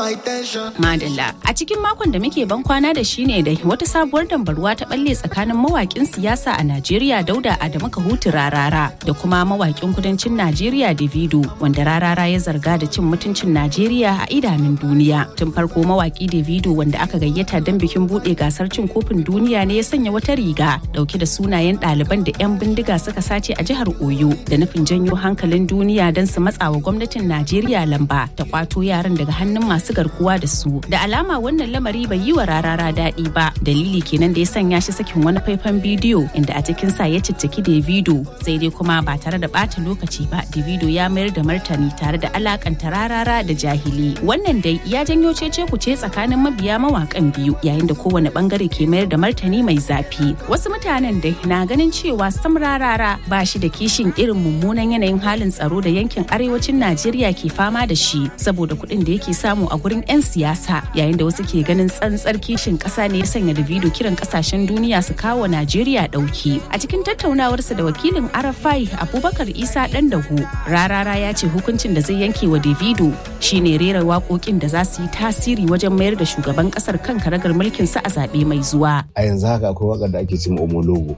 my tension. Madalla a cikin makon da muke ban kwana da shi ne da wata sabuwar dambarwa ta balle tsakanin mawakin siyasa a Najeriya Dauda Adamu Kahutu Rarara da kuma mawakin kudancin Najeriya Davido wanda Rarara ya zarga da cin mutuncin Najeriya a idanun duniya. Tun farko mawaki Davido wanda aka gayyata don bikin bude gasar cin kofin duniya ne ya sanya wata riga dauke da sunayen ɗaliban da 'yan bindiga suka sace a jihar Oyo da nufin janyo hankalin duniya don su matsawa gwamnatin Najeriya lamba ta kwato yaran daga hannun masu garkuwa da su. Da alama wannan lamari bai yi wa rarara daɗi ba. Dalili kenan da ya sanya shi sakin wani faifan bidiyo inda a cikin sa ya cicciki Davido sai dai kuma ba tare da ɓata lokaci ba Davido ya mayar da martani tare da alakanta rarara da jahili. Wannan dai ya janyo cece kuce tsakanin mabiya mawakan biyu yayin da kowane bangare ke mayar da martani mai zafi. Wasu mutanen dai na ganin cewa sam rarara ba shi da kishin irin mummunan yanayin halin tsaro da yankin arewacin Najeriya ke fama da shi saboda kuɗin da yake samu a gurin 'yan siyasa yayin da wasu ke ganin tsantsar kishin ƙasa ne ya sanya Davido kiran ƙasashen duniya su kawo Najeriya ɗauki. A cikin tattaunawarsa da wakilin Arafai Abubakar Isa ɗan dahu rarara ya ce hukuncin da zai yanke wa Davido shine rera waƙoƙin da za su yi tasiri wajen mayar da shugaban ƙasar kan karagar mulkin sa a zaɓe mai zuwa. A yanzu haka akwai waƙar da ake cin Omologo.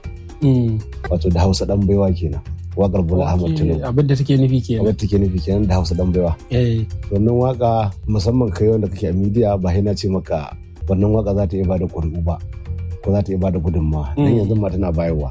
Wato da Hausa ɗan baiwa kenan. wakar Bola Ahmad Tinubu. Abin da take nufi kenan. Abin da take nufi kenan da Hausa dan baiwa. Wannan waka musamman kai wanda kake a media ba na ce maka wannan waka za ta iya bada ƙuri'u ba ko za ta iya bada gudunmawa dan yanzu ma tana bayarwa.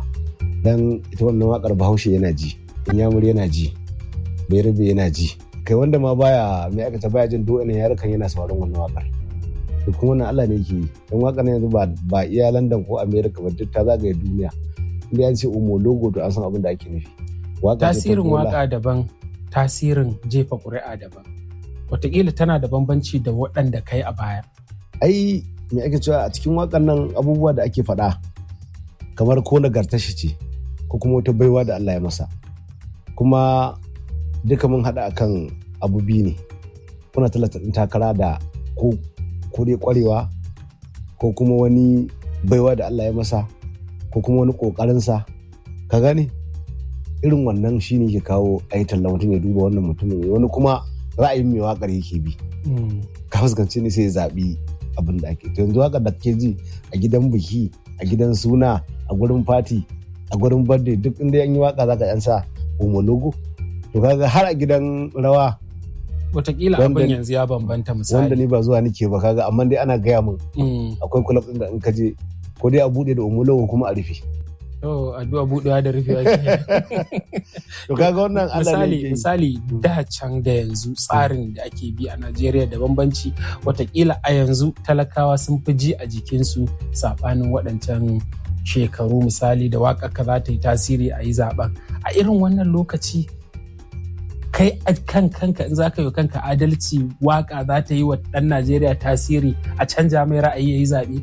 Dan ita wannan wakar Bahaushe yana ji, Inyamuri yana ji, Bayarbe yana ji. Kai wanda ma baya mai aikata baya jin do ina yarukan yana sauraron wannan wakar. To kuma wannan Allah ne yake yi. Dan wakar yanzu ba ba iya London ko America ba duk ta zagaye duniya. Inda an ce umo logo to an san abin da ake nufi. tasirin waka daban tasirin jefa ƙuri'a daban wataƙila tana da bambanci da waɗanda kai a baya ai me ake cewa a cikin wakan nan abubuwa da ake faɗa kamar ko nagarta shi ce ko kuma wata baiwa da Allah ya masa kuma duka mun haɗa akan abu biyu ne kuna talata ɗin takara da ko ko dai ƙwarewa ko kuma wani baiwa da Allah ya masa ko kuma wani ƙoƙarinsa ka gane irin wannan shi ne ke kawo a yi talla mutum ya duba wannan mutumin wani kuma ra'ayin mai wakar yake bi ka fuskanci ne sai ya zaɓi abin da ake yanzu wakar da kake ji a gidan biki a gidan suna a gurin fati a gurin birthday duk inda yan yi waka zaka yan sa homologo to kaga har a gidan rawa Wataƙila abin yanzu ya bambanta misali. Wanda ni ba zuwa nike ba kaga amma dai ana gaya min akwai kulab ɗin da in ka je ko dai a buɗe da homologo kuma a rufe. Oh, addu'a buɗewa da rufewa To kaga wannan misali misali da can da yanzu tsarin da ake bi a Najeriya da bambanci watakila a yanzu talakawa sun fi ji a jikinsu saɓanin waɗancan shekaru misali da waƙa ka za ta yi tasiri a yi zaɓen a irin wannan lokaci kai a kan kanka in za ka yi kanka adalci waƙa za ta yi wa ɗan Najeriya tasiri a canja mai ra'ayi ya yi zaɓe.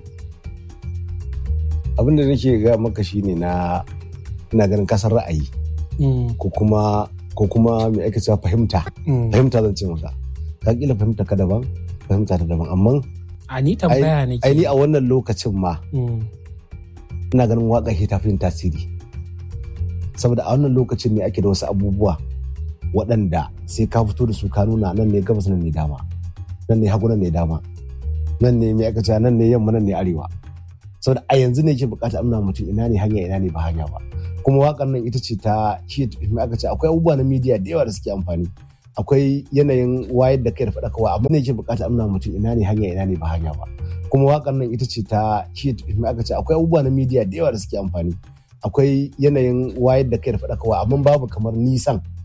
abin da nake ga maka shine na ina ganin kasar ra'ayi ko kuma ko kuma me ake cewa fahimta fahimta zan ce maka ka kila fahimta ka daban fahimta ta daban amma a ni tambaya ne ai ni a wannan lokacin ma ina ganin waka ke tafi tasiri saboda a wannan lokacin ne ake da wasu abubuwa waɗanda sai ka fito da su ka nuna nan ne gabas nan ne dama nan ne hagu nan ne dama nan ne me aka cewa nan ne yamma nan ne arewa saboda a yanzu ne ke bukata amna mutum ina ne hanya ina ne ba hanya ba kuma wakan nan ita ce ta shi aka ce akwai abubuwa na media da yawa da suke amfani akwai yanayin wayar da kai da faɗakarwa amma ne ke bukata amna mutum ina ne hanya ina ne ba hanya ba kuma wakan nan ita ce ta shi aka ce akwai abubuwa na media da yawa da suke amfani akwai yanayin wayar da kai da faɗakarwa amma babu kamar nisan